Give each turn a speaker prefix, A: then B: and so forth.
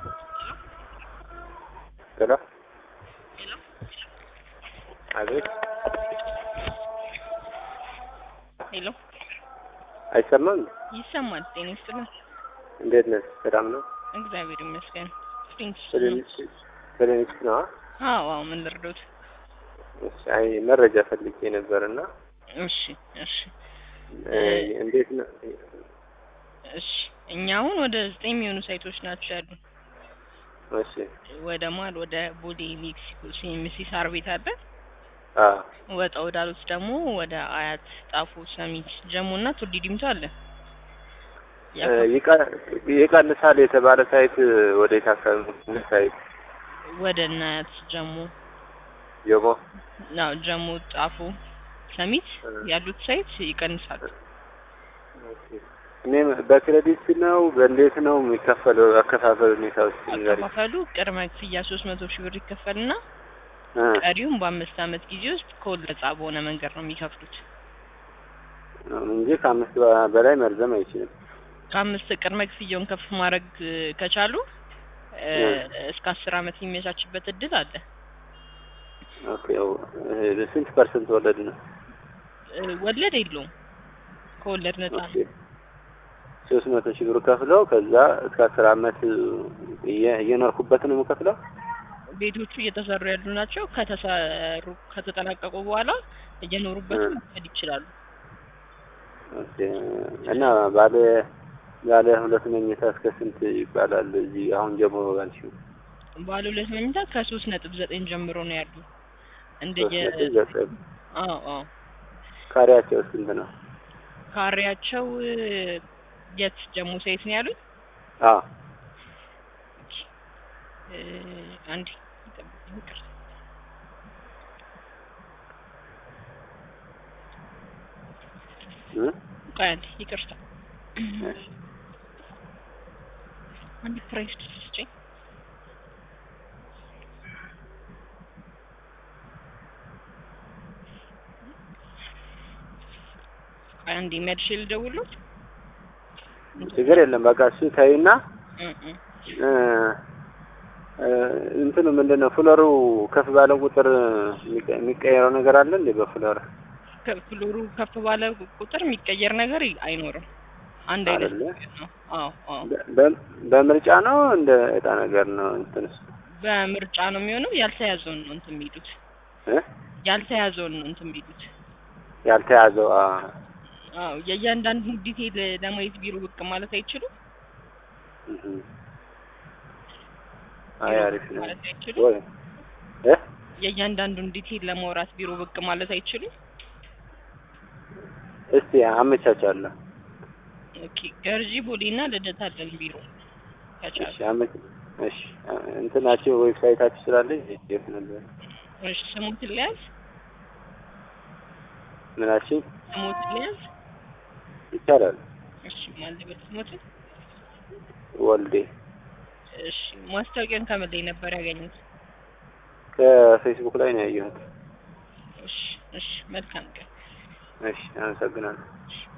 A: ሄሎ አቤት
B: ሄሎ
A: አይሰማም?
B: ይሰማል። ጤና ይስጥልን።
A: እንዴት ነህ? ሰላም ነው?
B: እግዚአብሔር ይመስገን። ስፕሪንግ
A: ክሊኒክስ ነው?
B: አዎ፣ አዎ። ምን ልርዶት?
A: እሺ፣ አይ መረጃ ፈልጌ ነበርና
B: እሺ፣ እሺ፣
A: እንዴት ነው?
B: እሺ። እኛ አሁን ወደ ዘጠኝ የሚሆኑ ሳይቶች ናቸው ያሉን።
A: እሺ፣
B: ወደ ማል ወደ ቦሌ ሜክሲኮ ሲኤምሲ ሳር ቤት አለ።
A: አ
B: ወጣ ወዳሉት ደግሞ ወደ አያት፣ ጣፎ፣ ሰሚት፣ ጀሞ እና ቱሊ ዲምቱ አለ።
A: ይቀንሳል የተባለ ሳይት ወደ የታሰበ ሳይት
B: ወደ እናያት ጀሞ
A: ጀሞ
B: ነው ጀሞ፣ ጣፎ፣ ሰሚት ያሉት ሳይት ይቀንሳሉ።
A: እኔ በክሬዲት ነው በእንዴት ነው የሚከፈለው? አከፋፈል ሁኔታ ውስጥ ንገሪኝ።
B: አከፋፈሉ ቅድመ ክፍያ ሶስት መቶ ሺህ ብር ይከፈልና
A: እ
B: ቀሪውም በአምስት አመት ጊዜ ውስጥ ከወለድ ነጻ በሆነ መንገድ ነው የሚከፍሉት።
A: እንጂ ከአምስት በ- በላይ መርዘም አይችልም።
B: ከአምስት ቅድመ ክፍያውን ከፍ ማድረግ እ፣ ከቻሉ እ፣
A: እ።
B: እስከ አስር አመት የሚመቻችበት እድል አለ።
A: ኦኬ እ፣ ስንት ፐርሰንት ወለድ ነው?
B: እ፣ ወለድ የለውም ከወለድ ነጻ ነው።
A: ኦኬ ሶስት መቶ ሺህ ብር ከፍለው ከዛ እስከ አስር አመት እየ- እየኖርኩበት ነው የምከፍለው።
B: ቤቶቹ እየተሰሩ ያሉ ናቸው። ከተሰሩ ከተጠናቀቁ በኋላ እየኖሩበት
A: እ።
B: መውሰድ ይችላሉ።
A: ኦኬ እና ባለ ባለ ሁለት መኝታ እስከ ስንት ይባላል? እዚህ አሁን ጀምሮ ባልሽው
B: ባለ ሁለት መኝታ ከሶስት ነጥብ ዘጠኝ ጀምሮ ነው ያሉ እንደየ
A: ሶስት ነጥብ ዘጠኝ
B: አዎ አዎ
A: ካሬያቸው ስንት ነው?
B: ካሬያቸው እ፣ የት ጀሞ ሳይት ነው ያሉት?
A: አዎ
B: እ፣ አንዴ ይጠብቁኝ፣ ይቅርታ።
A: እ?
B: ቆይ አንዴ ይቅርታ።
A: እሺ
B: አንድ ፕራይስ ስጭኝ። ቆይ አንዴ መልሼ ልደውልዎት።
A: ችግር የለም። በቃ እሱ ተይና
B: እ እ
A: እ፣ እ፣ እንትኑ ምንድን ነው ፍሎሩ ከፍ ባለ ቁጥር የሚቀ- የሚቀየረው ነገር አለ እንዴ? በፍሎር
B: ከፍሎሩ ከፍ ባለ ቁጥር የሚቀየር ነገር አይኖርም። አንድ አይነት
A: አይደለ?
B: ነው። አዎ አዎ
A: በ- በ- በምርጫ ነው እንደ እጣ ነገር ነው እንትንስ
B: በምርጫ ነው የሚሆነው። ያልተያዘውን ነው እንትን የሚሉት
A: እ?
B: ያልተያዘውን ነው እንትን የሚሉት።
A: ያልተያዘው አ
B: አዎ የእያንዳንዱን ዲቴይል ለማየት ቢሮ ብቅ ማለት አይችሉም።
A: እህ። አይ
B: ቢሮ
A: አሪፍ
B: ብቅ
A: ነው
B: ማለት አይችሉም።
A: ወይ እ
B: የእያንዳንዱን ዲቴይል ለማውራት ቢሮ ብቅ ማለት አይችሉም።
A: እስቲ አመቻቻለሁ።
B: ኦኬ ገርጂ ቦሌና ልደታ አለን ቢሮ ከቻሉ።
A: እሺ አመች እሺ አ- እንትናችሁ ዌብሳይታችሁ ስላለኝ የት ነበር
B: እሺ ስሙትን ልያዝ
A: ምናችን
B: ስሙትን ልያዝ።
A: ይቻላል።
B: እሺ ማለበት ስሙትን።
A: ወልዴ
B: እሺ ማስታወቂያን ከምን ላይ ነበር ያገኙት?
A: ከፌስቡክ ላይ ነው ያየሁት።
B: እሺ እሺ መልካም ቀን።
A: እሺ አመሰግናለሁ።
B: እሺ